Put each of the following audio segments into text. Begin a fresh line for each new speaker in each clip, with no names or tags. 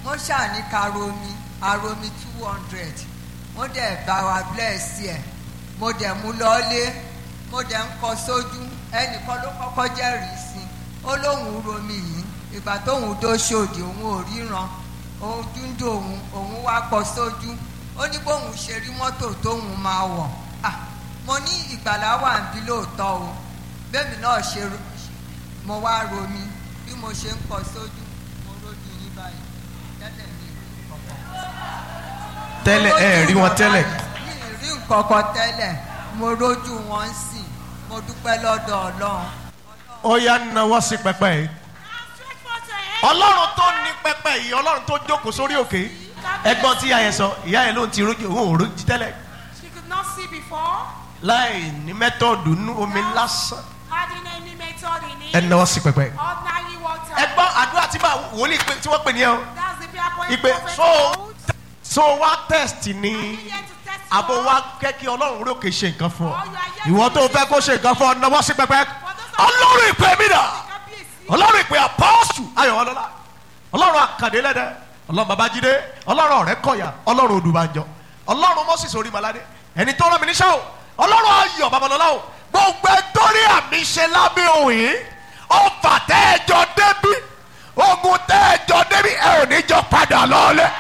wọ́n ṣàní ká romi aromi two hundred wọ́n dẹ̀ bá wa bless ẹ̀ mo dẹ̀ mú lọ́lé mo dẹ̀ ń kọ sójú ẹnìkan ló kọ́kọ́ jẹ́rìí sí ó lóun romi yìí ìgbà tóun dó ṣòdì òun ò ríran òun dúndò òun òun wá kọ sójú ó ní bóun ṣe rí mọ́tò tóun máa wọ̀ ah mo ní ìgbàlá wà ń bí lóòótọ́ o bẹ́ẹ̀mi náà ṣe ro- mo wá romi bí mo ṣe ń kọ sójú mo rójú yín báyìí tẹ́lẹ̀ mi rí kọ̀kọ̀
tẹ́lẹ̀ ẹ rí wọn tẹ́lẹ̀
mi ì rí nǹkan kan tẹ́lẹ̀ mo rójú wọn sí mo dúpẹ́ lọ́dọ̀ ọlọ́run
ó yá náwó sí pẹpẹ yìí ọlọ́run tó ní pẹpẹ yìí ọlọ́run tó jókòó sórí òkè ẹgbọ́n tí ìyá yẹn sọ ìyá yẹn ló ń ti rójú òun ò rójú tẹ́lẹ̀
She could not see before,
láì ní mẹ́tọ́ọ̀dù nú omi lásán
having any method in it.
ẹ náwó sí pẹpẹ yìí
Ordinary water.
ẹgbọ́n àdúrà tí bá wòlíì pé tí wọ́n pè ní ẹ o
That's the prayer point
ìpè
prophet
so
holds.
so wá test ni
Are you here to test
àbò
God?
wá kẹ́ kí ọlọ́run orí òkè ṣe nǹkan fún ọ
Or you are here
ìwọ
to
tó fẹ́ kó ṣe nǹkan fún ọ náwó sí pẹpẹ ọlọ́run ìpè mí dà
Kábíyèsí.
ọlọ́run ìpè apọ́ọ̀sù ayọ̀ ọlọ́lá ọlọ́run àkàdé lẹ́dẹ̀ ọlọ́run babájídé ọlọ́run ọ̀rẹ́ kọ̀yà ọlọ́run odùbànjọ ọlọ́run moses orímaládé ẹni tó rán mi níṣẹ́ o ọlọ́run ayọ̀ babalọ́lá o gbogbo ẹtọ́rí àmì ṣe lábẹ́ òun yìí ọfà tẹ́ẹ̀jọ débí ogun tẹ́ẹ̀jọ débí ẹ ò ní jọ padà lọ́ọ́lẹ́.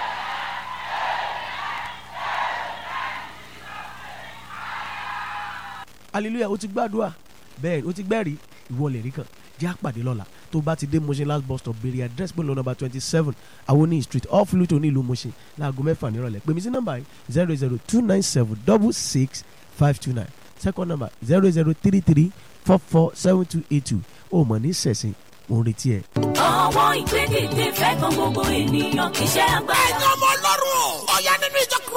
hallelujah o ti gbàdúrà bẹ́ẹ̀ o ti gbẹ́rìí ìwọ lè rí kan jẹ́ àpàdé lọ́la tó bá ti dé Mushin last bus stop béèrè address pẹ̀lú nọ́mbà twenty seven awoni street off Luto ní ìlú Mushin láago mẹ́fà nírọ̀lẹ́ pèmí sí nọ́mbà yìí zero zero two nine seven double six five two nine second number zero zero three three four four seven two eight two o mọ̀ ní sẹ̀sìn mo ń retí ẹ̀.
ọwọ́ ìgbẹ́dẹ̀dẹ̀ fẹ́ kan gbogbo ènìyàn kì í ṣe agbára.
ẹ̀yin ọmọ ọlọ́run o. ọ̀yá nínú ìjọ